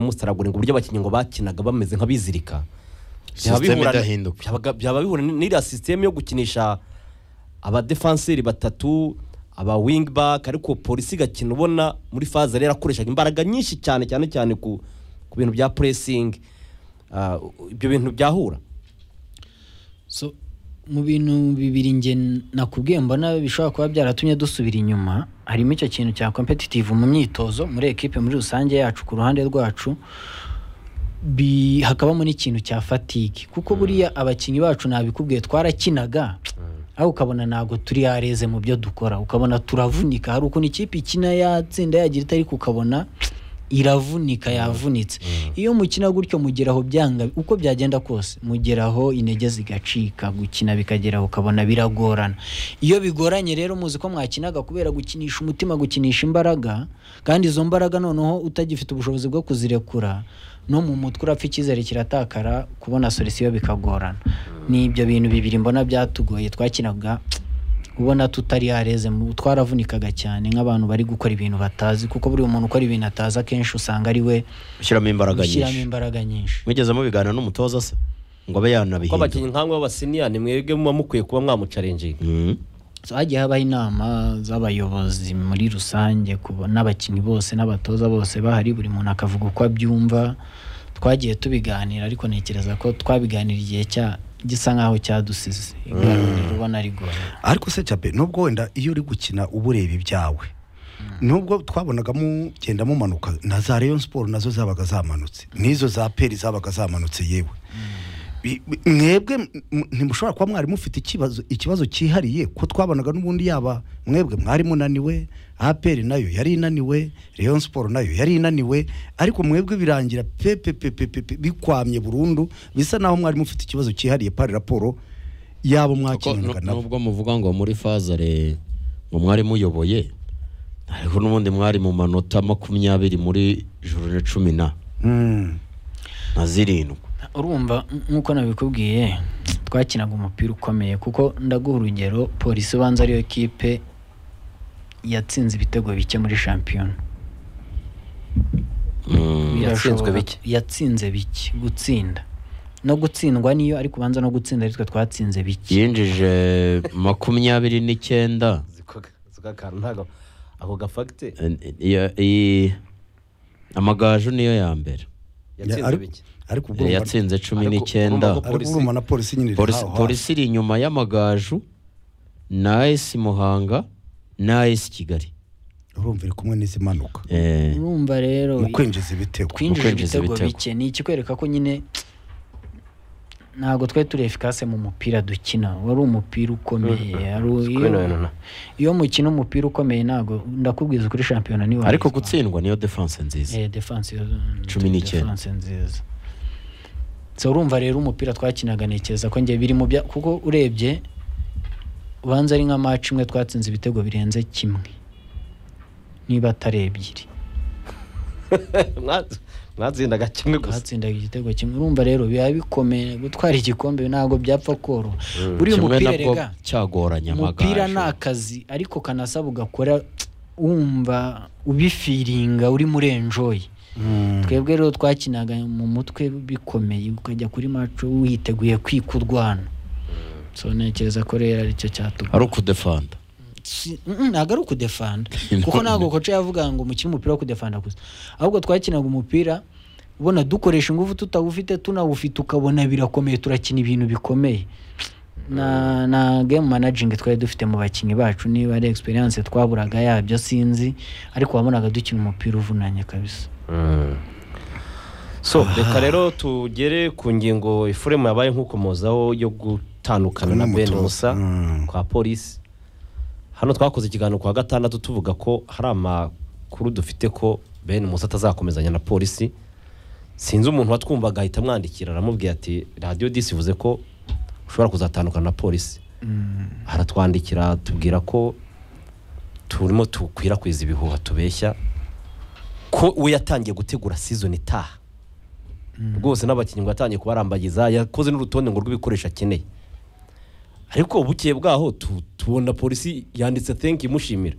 kumusaragura ngo uburyo abakinnyi ngo bakinaga bameze nk'abizirika byaba System bihura- idahinduka. byabaga- byaba bihura n'iriya sisiteme yo gukinisha abadefanseri batatu aba wingi baki ariko polisi igakina ubona muri faze rero akoreshaga imbaraga nyinshi cyane cyane cyane ku ku bintu bya puresingi Ah, ibyo bintu byahura So, mu bintu bibiri njye nakubwiye mbona bishobora kuba byaratumye dusubira inyuma harimo icyo kintu cya competitive mu myitozo muri ekipe muri rusange yacu ku ruhande rwacu bi- hakabamo n'ikintu cya fatigue kuko buriya abakinnyi bacu nabikubwiye twarakinaga aho ukabona ntabwo turi yareze mu byo dukora ukabona turavunika hari ukuntu ikipe ikina yatsinda yagira ite ariko ukabona iravunika yavunitse iyo mukina gutyo mugeraho byanga uko byagenda kose mugeraho intege zigacika gukina bikageraho ukabona biragorana iyo bigoranye rero muzi ko mwakinaga kubera gukinisha umutima gukinisha imbaraga kandi izo mbaraga noneho utagifite ubushobozi bwo kuzirekura no mu mutwe urapfa icyizere kiratakara kubona solisiyo bikagorana ni ibyo bintu bibiri mbona byatugoye twakinaga ubona tutari yareze mu twaravunikaga cyane nk'abantu bari gukora ibintu batazi kuko buri umuntu ukora ibintu atazi akenshi usanga ari we ushyiramo imbaraga ushyiramo nyinshi imbaraga nyinshi mwigeze mubiganira n'umutoza se ngo abe ko yanabihindura abakinnyi nk'amwe b'abasiniya ni mwebwe muba mukwiye kuba mwamucarenjinga Mm. So, hagiye habaho inama z'abayobozi muri rusange kuba- n'abakinnyi bose n'abatoza bose bahari buri muntu akavuga uko abyumva twagiye tubiganira ariko ntekereza ko twabiganira igihe cya gisa nk'aho cyadusize iganiro ubona rigoye ariko se cape nubwo wenda iyo uri gukina uba ureba ibyawe nubwo twabonaga mugenda mumanuka na za rayon siporo nazo zabaga zamanutse n'izo za peri zabaga zamanutse yewe Bi- bi- mwebwe m- m- ntimushobora kuba mwari mufite ikibazo ikibazo cyihariye ko twabonaga n'ubundi yaba mwebwe mwari munaniwe aperi nayo yari inaniwe rayon siporo nayo yari inaniwe ariko mwebwe birangira pepepepepe bikwamye burundu bisa naho mwari mufite ikibazo cyihariye pari raporo yabo Kuko mwakinaga nu- nabo nubwo muvuga ngo muri fazare ngo mwari muyoboye ariko n'ubundi mwari mu manota makumyabiri muri jorone cumi na Mm. na zirindwi urumva nk- nk'uko nabikubwiye twakinaga umupira ukomeye kuko ndaguha urugero polisi ubanza ariyo kipe yatsinze ibitego bike muri shampiyona Mm. yatsinzwe Birashoboka. bike. yatsinze bike gutsinda no gutsindwa niyo ariko ubanza no gutsinda aritwe twatsinze bike yinjije makumyabiri n'icyenda zikakantu ntabwo ako gafagite Eh, iyo- iyi- amagaju niyo ya mbere yatsinze Ari- bike ariko ubwo Eh, urumva- yatsinze cumi Ariko n'icyenda urumva ko ariko polisi- urumva na polisi nyine iri polisi haho hafi. polisi iri inyuma y'amagaju na esi muhanga na esi kigali urumva iri kumwe n'izi manuka Eh, urumva rero mu kwinjiza ibitego twinjije kwinjiza ibitego ibitego. bike ni ikikwereka ko nyine ntabwo twari turi efikase mu mupira dukina wari umupira ukomeye wari u- iyo- Kwino yino na. iyo mukina umupira ukomeye ntabwo ndakubwiza kuri shampiyona niwe ariko wabitwara. gutsindwa niyo defense nziza Eh, defense yo- Cumi n'icyenda. defense nziza so urumva rero umupira twakinaga ntekereza ko njye biri mu bya kuko urebye ubanza ari nka match imwe twatsinze ibitego birenze kimwe niba atari ebyiri Mwa- mwatsindaga kimwe gusa twatsindaga igitego kimwe urumva rero biba bikomeye gutwara igikombe ntabwo byapfa koroha buriya kimwe umupira nabwo rega cyagoranye umupira amagaju ni akazi ariko kanasaba ugakora wumva ubifiringa urimo urenjoye twebwe rero twakinaga mu mutwe bikomeye ukajya kuri maco witeguye kwika urwana so ntekereza ko rero aricyo cyatuma ari ukudefanda Si- mm, ntabwo ari ukudefanda kuko ntabwo koca yavuga ngo mukine umupira wo kudefanda gusa ahubwo twakinaga umupira ubona dukoresha ingufu tutawufite tunawufite ukabona birakomeye turakina ibintu bikomeye na na game managing twari dufite mu bakinnyi bacu niba ari experience twaburaga yabyo sinzi ariko wabonaga dukina umupira uvunanye kabisa so reka rero tugere ku ngingo ifuremu yabaye nk'ukomozaho yo gutandukana na ben N'umutoza. musa Mm. kwa polisi hano twakoze ikiganiro kwa gatandatu tuvuga ko hari amakuru dufite ko ben musa atazakomezanya na polisi sinzi umuntu watwumvaga ahita amwandikira aramubwira ati radiyo disi ivuze ko ushobora kuzatandukana na polisi aratwandikira atubwira ko turimo dukwirakwiza ibihuha tubeshya ko we yatangiye gutegura season itaha rwose n'abakinnyi ngo yatangiye kubarambagiza yakoze n'urutonde ngo rw'ibikoresho akeneye ariko bukeye bwaho tu- tubona polisi yanditse thank you imushimira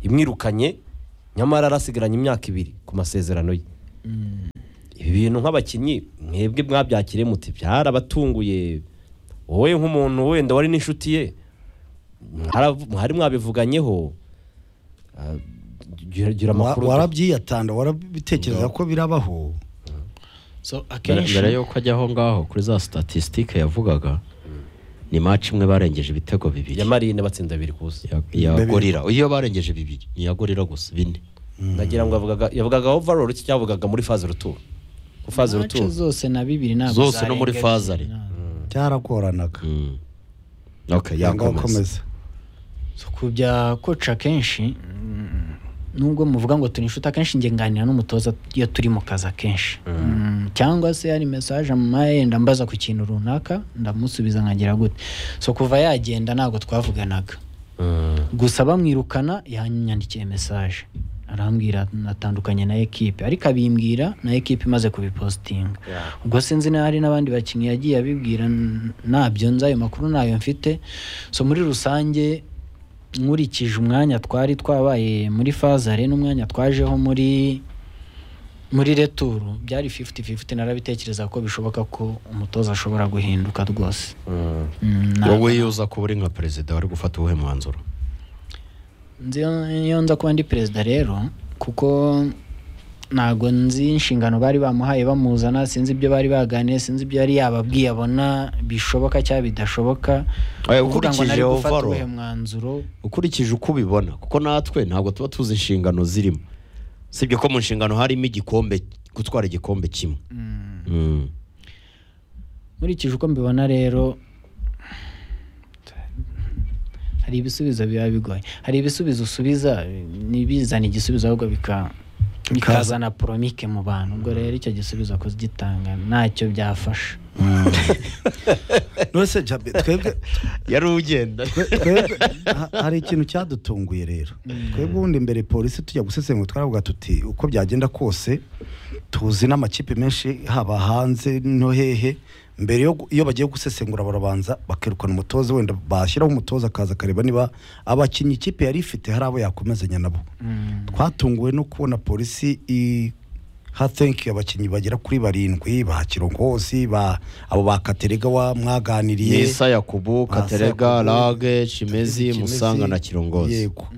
imwirukanye nyamara arasigaranye imyaka ibiri ku masezerano ye ibi bintu nk'abakinnyi mwebwe mwabyakiriye muti byarabatunguye wowe nk'umuntu wenda wari n'inshuti ye mwaravu- mwari mwabivuganyeho Ah, gira gira Wa- amakuru warabyiyatanda warabitekereza ko birabaho so mbere akenshi mbere y'uko ajya aho ngaho kuri za statisitike yavugaga ni maci imwe barengeje ibitego bibiri ya marine batsinda abiri ku busa Ya- ya gorira iyo barengeje bibiri ni iya gorira gusa bine ndagira ngo yavugaga yavugaga overall iki cyavugaga muri faze ruturo ku faze mace ruturo zose na bibiri ntabwo Zose no muri zarenga fazare. bibiri, ntabwo. byaragoranaga Mm. Okay, yanga yakomeza gukomeza So, ku bya koca akenshi mm, nubwo muvuga ngo turi inshuti akenshi njye nganira n'umutoza iyo turi mu kazi akenshi Mm, cyangwa se hari mesaje mama yenda mbaza ku kintu runaka ndamusubiza nkagira gute so kuva yagenda ntabwo twavuganaga gusa bamwirukana yanyandikiye mesaje arambwira natandukanye na ekipe ariko abimbwira na ekipe imaze kubipositinga ubwo sinzi niba hari n'abandi bakinnyi yagiye abibwira n- ntabyo nzi ayo makuru ntayo mfite so muri rusange nkurikije umwanya twari twabaye muri fazare n'umwanya twajeho muri muri returu byari 50-50 narabitekereza ko bishoboka ko umutoza ashobora guhinduka rwose Mm, ntabwo- wowe iyo uza kuba uri nka perezida wari gufata uwuhe mwanzuro Nzi iyo nza kuba ndi perezida rero kuko ntabwo nzi inshingano bari bamuhaye bamuzana sinzi ibyo bari baganiye sinzi ibyo yari yababwiye abona bishoboka cyangwa bidashoboka Oya, Kuvuga ngo ukurikije nari gufata overall. uwuhe mwanzuro ukurikije uko ubibona kuko natwe ntabwo tuba tuzi inshingano zirimo sibye ko mu nshingano harimo igikombe gutwara igikombe kimwe Mm. nkurikije uko mbibona rero hari ibisubizo biba bigoye hari ibisubizo usubiza ntibizane igisubizo ahubwo bika bikazana poromike mu bantu ubwo rero icyo gisubizo kuzigitanga ntacyo byafasha none se Jabe, twebwe yari ugenda twebwe ha- hari ikintu cyadutunguye rero twebwe ubundi mbere polisi tujya gusesengura twaravuga tuti uko byagenda kose tuzi n'amakipe menshi haba hanze no hehe mbere yo gu- iyo bagiye gusesengura barabanza bakirukana umutoza wenda bashyiraho umutoza akaza akareba niba abakinnyi ikipe yari ifite hari abo yakomezanya nabo twatunguwe no kubona polisi i hatenki abakinnyi bagera kuri barindwi ba kirongozi ba abo ba katerega wa mwaganiriye yesa yakubu Ba katerega Sakubu, rage shimezi Kimezi, musanga na kirongozi yego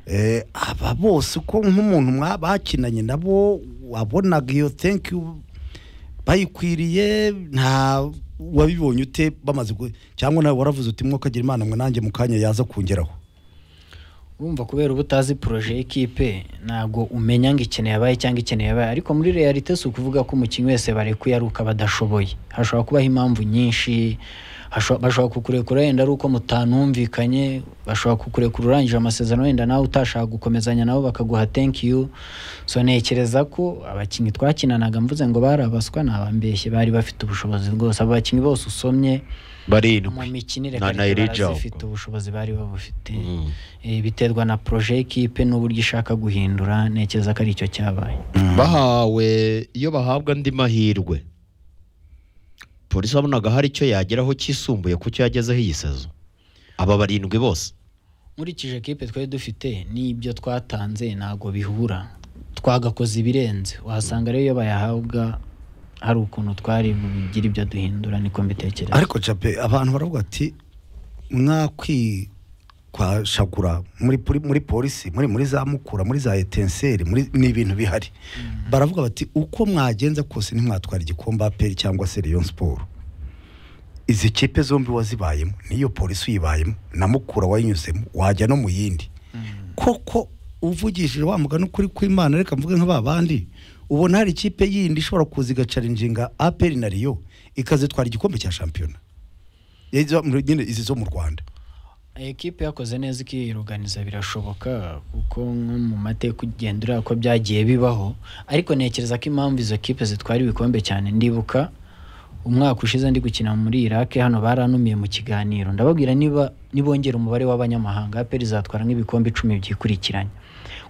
Eh, aba bose uko nk'umuntu mwa- bakinanye nabo wabonaga iyo thank you bayikwiriye nta wabibonye ute bamaze gu- cyangwa nawe waravuze uti mwokagira imana mwe nanjye mu kanya yaza kungeraho wumva kubera uba utazi poroje y'ikipe ntabwo umenya ngo ikeneye abaye cyangwa ikeneye abaye ariko muri realite si ukuvuga ko umukinnyi wese barekuye ari uko aba adashoboye hashobora kubaho impamvu nyinshi hasho- bashobora kukurekura wenda ari uko mutanumvikanye bashobora kukurekura urangije amasezerano wenda nawe utashaka gukomezanya nabo bakaguha thank you so ntekereza ko abakinnyi twakinanaga mvuze ngo bari abaswa nabambeshye bari bafite ubushobozi rwose abo bakinnyi bose usomye mu barindwi mikinire na kandi nairija barazifite ubushobozi bari babufite Mm. Eh, biterwa na poroje y'ikipe n'uburyo ishaka guhindura ntekereza ko ari cyo cyabaye bahawe iyo bahabwa andi mahirwe polisi wabonaga hari icyo yageraho cyisumbuye ku cyo yagezeho iyi sezo aba barindwi bose nkurikije kipe twari dufite n'ibyo twatanze ntabwo bihura twagakoze ibirenze wasanga rero iyo bayahabwa hari ukuntu twari bugire ibyo duhindura niko mbitekereza ariko jape abantu baravuga ati mwakwishagura muri poli- muri polisi muri muri za mukura muri za etenseri muri ni ibintu bihari baravuga bati uko mwagenza kose ntimwatwara igikombe aperi cyangwa se Rayon siporo izi kipe zombi wazibayemo n'iyo polisi uyibayemo na mukura wayinyuzemo wajya no mu yindi koko uvugishije wa mugani ukuri kw'imana reka mvuge nka ba bandi ubona hari ikipe yindi ishobora kuza igacarinjinga aperi na riyo ikazitwara igikombe cya shampiyona Izo- muri- nyine izi zo mu rwanda ekipe yakoze neza ikiyiruganiza birashoboka kuko nko mu mateka ugenda ureba ko byagiye bibaho ariko ntekereza ko impamvu izo kipe zitwara ibikombe cyane ndibuka umwaka ushize ndi gukina muri Iraq hano baranumiye mu kiganiro ndababwira niba nibongera umubare w'abanyamahanga APR izatwara nk'ibikombe icumi byikurikiranya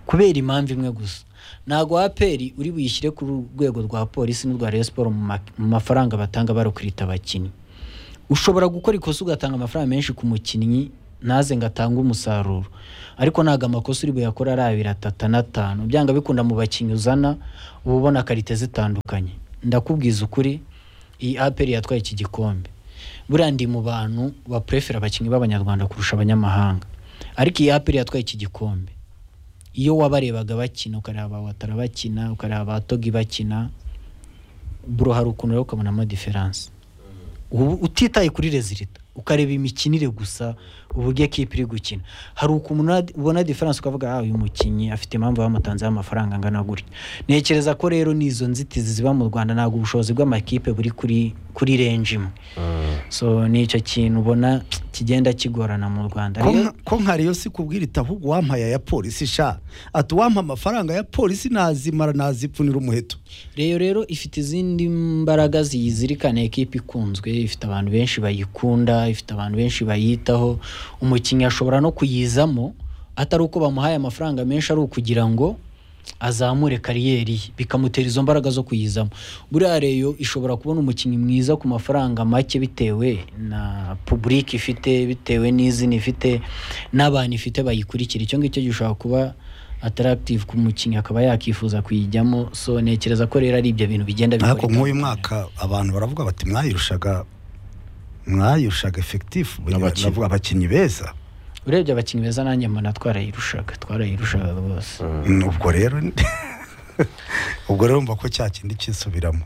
kubera impamvu imwe gusa ntabwo APR uri buyishyire ku rwego rwa polisi n'urwa Rayon Sports mu ma- mu mafaranga batanga barukwita abakinnyi ushobora gukora ikosa ugatanga amafaranga menshi ku mukinnyi ntaze ngo atange umusaruro ariko ntabwo amakosa uri buyakore ari abiri atatu n'atanu byanga bikunda mu bakinnyi uzana uba ubona karite zitandukanye ndakubwiza ukuri iyi aperi yatwaye iki gikombe buriya ndi mu bantu bapurefera abakinnyi b'abanyarwanda kurusha abanyamahanga ariko iyi aperi yatwaye iki gikombe iyo wabarebaga bakina ukareba watara bakina ukareba abatogi bakina buro hari ukuntu rero ukabonamo diferanse ubu utitaye kuri rezilita ukareba imikinire gusa uburyo ekipa iri gukina hari ukuntu una- ubona diferanse ukavuga ah uyu mukinnyi afite impamvu bamutanzeho amafaranga angana gutya ntekereza ko rero n'izo nzitizi ziba mu rwanda ntabwo ubushobozi bw'amakipe buri kuri kuri renji imwe so ni icyo kintu ubona kigenda kigorana mu rwanda ko Rero- nka- ko nkariyo si kubwira iti ahubwo wampaye aya polisi sha ati uwampa amafaranga ya polisi nazimara nazipfunira umuheto reyo rero ifite izindi mbaraga ziyizirikana ekipa ikunzwe ifite abantu benshi bayikunda ifite abantu benshi bayitaho umukinnyi ashobora no kuyizamo atari uko bamuhaye amafaranga menshi ari ukugira ngo azamure kariyeri ye bikamutera izo mbaraga zo kuyizamo buriya reyo ishobora kubona umukinnyi mwiza ku mafaranga make bitewe na puburike ifite bitewe n'izina ifite n'abantu ifite bayikurikira icyo ngicyo gishobora kuba atarakitive ku mukinnyi akaba yakifuza kuyijyamo so ntekereza ko rero ari ibyo bintu bigenda bikora ariko nk'uyu itandukanye. mwaka abantu baravuga bati mwayirushaga mwayirushaga efekitifu Abakinnyi. ndavuga abakinnyi beza urebye abakinnyi beza nanjye mbona twarayirushaga twarayirushaga rwose ubwo rero ubwo rero mva ko cya kindi cyisubiramo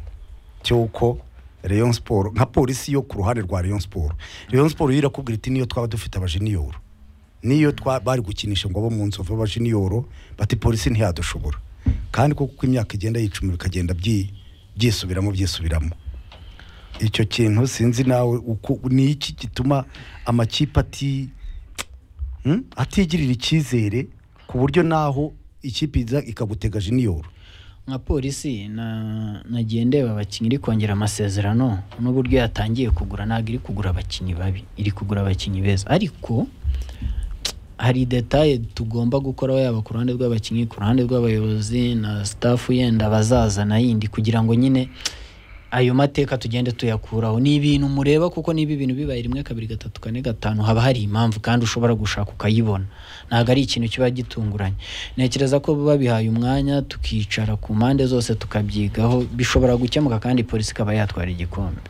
cy'uko Rayon Sport nka polisi yo ku ruhande rwa Rayon Sport Rayon Sport yo irakubwira iti niyo twaba dufite abajeniyoro niyo twa bari gukinisha ngo abo mu nzovu abajeniyoro bati polisi ntiyadushobora kandi kuko uko imyaka igenda yicuma bikagenda byi- byisubiramo byisubiramo icyo kintu sinzi nawe uko ni iki gituma amakipe ati Hmm? atigirira icyizere ku buryo naho ikipe iza ikagutega jiniyoro nka polisi na- nagiye ndeba abakinnyi iri kongera amasezerano n'uburyo yatangiye kugura ntabwo iri kugura abakinnyi babi iri kugura abakinnyi beza ariko hari detaye tugomba gukoraho yaba ku ruhande rw'abakinnyi ku ruhande rw'abayobozi na staff yenda bazaza na yindi kugira ngo nyine ayo mateka tugende tuyakuraho ni ibintu mureba kuko niba ibintu bibaye rimwe kabiri gatatu kane gatanu haba hari impamvu kandi ushobora gushaka ukayibona ntabwo ari ikintu kiba gitunguranye ntekereza ko babihaye umwanya tukicara ku mpande zose tukabyigaho bishobora gukemuka kandi polisi ikaba yatwara igikombe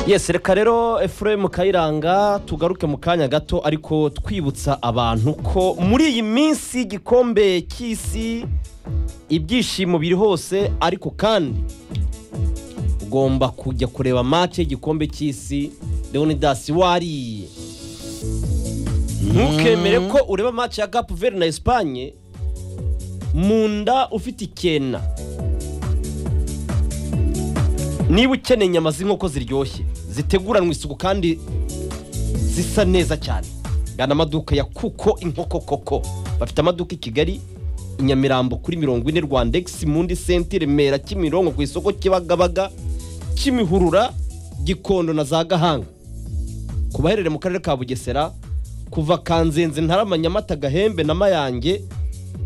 yesi reka rero efuremu kayiranga tugaruke mu kanya gato ariko twibutsa abantu ko muri iyi minsi y'igikombe cy'isi ibyishimo biri hose ariko kandi ugomba kujya kureba match y'igikombe cy'isi leonidas wariye ntukemere ko ureba match ya gapu veri na esipanye mu nda ufite ikena niba ukeneye inyama z'inkoko ziryoshye ziteguranwe isuku kandi zisa neza cyane gana amaduka ya kuko inkoko koko bafite amaduka i kigali i nyamirambo kuri mirongo ine rwandegisi mundi senti remera kimironko ku isoko kibagabaga kimihurura gikondo na za gahanga ku baherere mu karere ka bugesera kuva kanzenze ntarama nyamata gahembe na mayange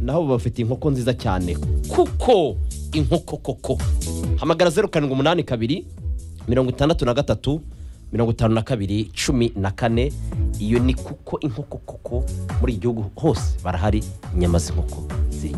naho bafite inkoko nziza cyane kuko inkoko koko hamagara zeru karindwi umunani kabiri mirongo itandatu na gatatu mirongo itanu na kabiri cumi na kane iyo ni kuko inkoko koko muri iki gihugu hose barahari inyama z'inkoko ziryoshye